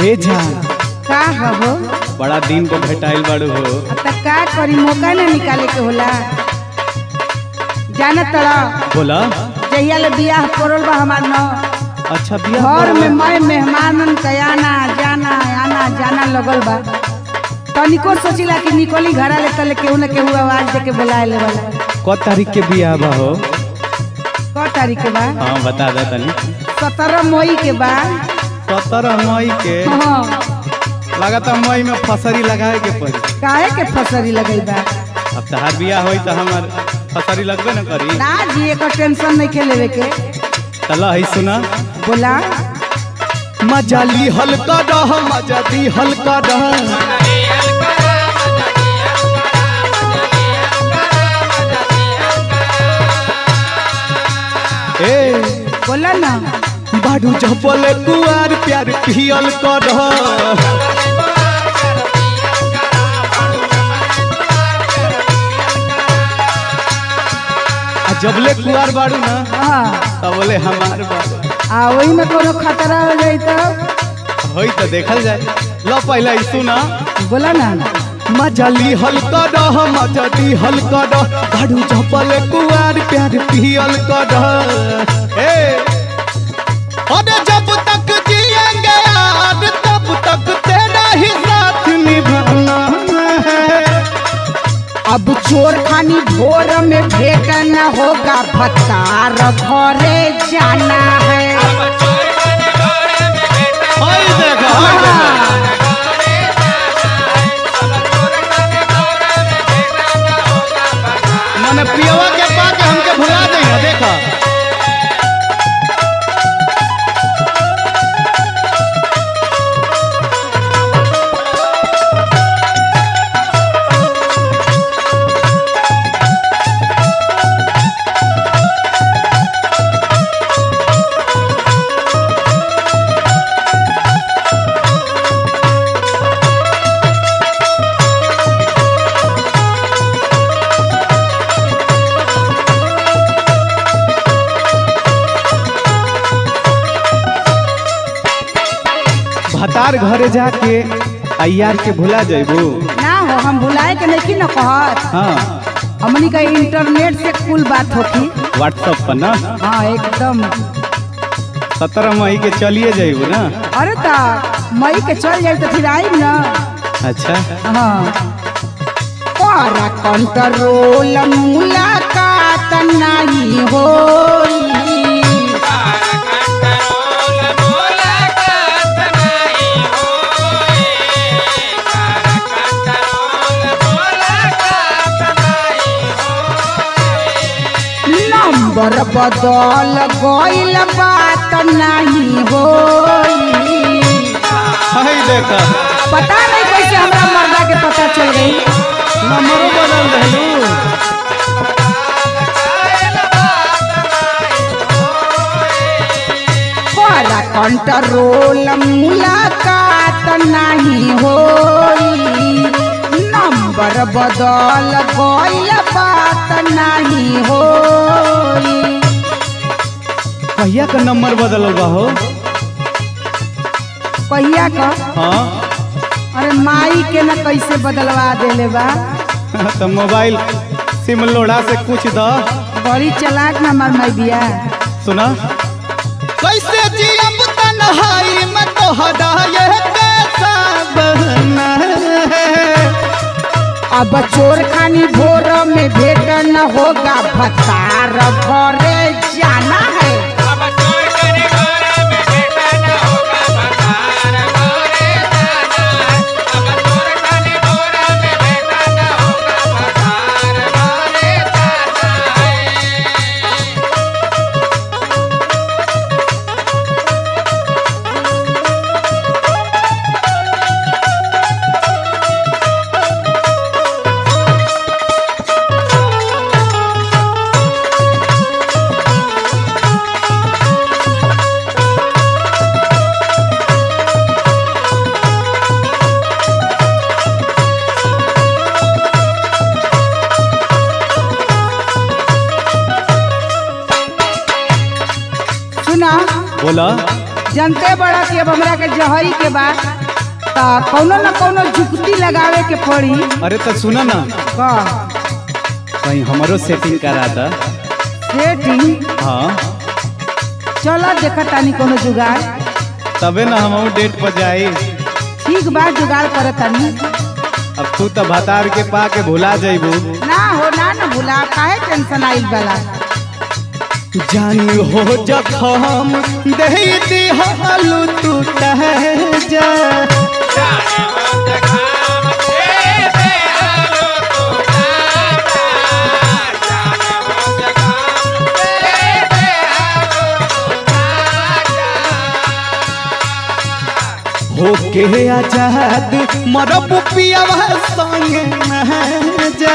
ए जान का हबो बड़ा दिन पे भेटाइल बाड़ू हो अब तक का करी मौका ना निकाले के होला जाना तड़ा बोला जहिया ले बियाह पड़ल बा हमार न अच्छा बिया घर में मैं मेहमानन के आना जाना आना जाना लगल बा तनिको सोचिला कि निकली घरा ले तले केहू न केहू आवाज दे के बुलाए ले वाला क तारीख के बिया बा हो क तारीख के बा हाँ बता दे तनी सत्रह मई के बा सत्रह मई के हाँ लगाता मई में फसरी लगाए के पड़ी काहे के फसरी लगई बा अब तहार बिया होई तो हमार फसरी लगबे न करी ना जी एकर टेंशन नहीं के लेवे के चल है सुना बोला मजा ली हल्का रह मजा दी हल्का रह ए बोला ना बाडू जबल कुआर प्यार पियल कर आ जबले कुआर बाड़ू ना हाँ तब बोले हमार बाड़ू आ वही में कोनो खतरा हो जाई तो होई तो देखल जाए लो पहले ई सुना बोला ना मजा ली हल्का रह मजा दी हल्का रह बाडू जबल कुआर प्यार पियल कर ए अरे जब तक जिएंगे यार तब तक तेरा ही साथ निभाना है अब चोर खानी भोर में भेट न होगा भतार घरे जाना है हाय देखो हाय देखो मने पियवा के पाके हमके भुला देगा देखो भतार घरे जाके अयार के भुला जाइबू ना हो हम भुलाए के नहीं न कहत हाँ हमनी का इंटरनेट से कुल बात होती व्हाट्सएप पर ना हाँ एकदम सत्रह मई के चलिए जाइबू ना अरे ता मई के चल जाए तो फिर आई ना अच्छा हाँ para कंट्रोल मुलाकात नहीं होई नंबर बदल गइल बात नहीं होई हाय देखो पता नहीं कैसे हमरा मर्दा के पता चल गई नंबरो बदल देलू para कंट्रोल मुलाकात नहीं होई नंबर बदल गइल बात नहीं होई कहिया का नंबर बदलल बा हो कहिया का हाँ अरे माई के न कैसे बदलवा देले बा तो मोबाइल सिम लोड़ा से कुछ द बड़ी चलाक न हमार माई बिया सुना कैसे जियब तन्हाई में तोहरा ये कैसा बहना है अब चोर खानी भोर में भेट न होगा भतार घरे जाना है बोला जनते बड़ा कि अब हमरा के जहई के बा त कौनो न कौनो जुक्ति लगावे के पड़ी अरे तो सुना ना का कहीं हमारो सेटिंग करा दा सेटिंग हाँ चलो देखा तानी कोनो जुगाड़ तबे ना हम डेट पर जाई ठीक बा जुगाड़ करे तानी अब तू तो भतार के पा के भुला जाइबू ना हो ना ना भुला काहे टेंशन आइल वाला जान हो जखम दे दिहालू तू तह जा होके आजाद मरब पियावा संगे न जा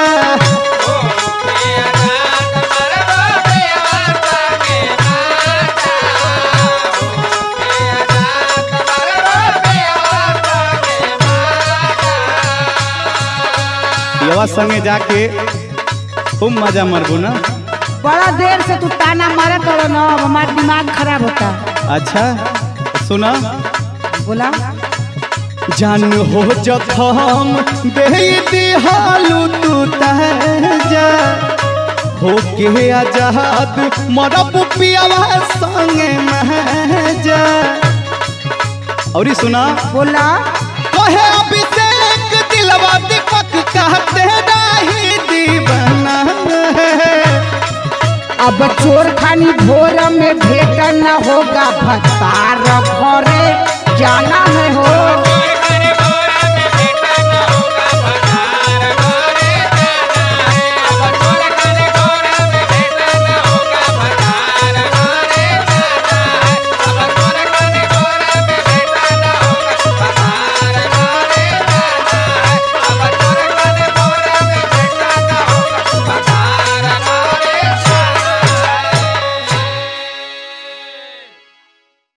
पियावा संगे जाके खूब मजा मरबू ना बड़ा देर से तू ताना मारा करो ना अब हमार दिमाग खराब होता अच्छा सुना बोला जान हो जखम दे दिहालू तू तह जा हो के आजाद मरब पियावा संगे महजा और सुना बोला कहे अभिषेक दिलवा दीपक कहते नहीं दीवाना है अब चोर खानी भोर में भेट न होगा भतार घरे जाना है हो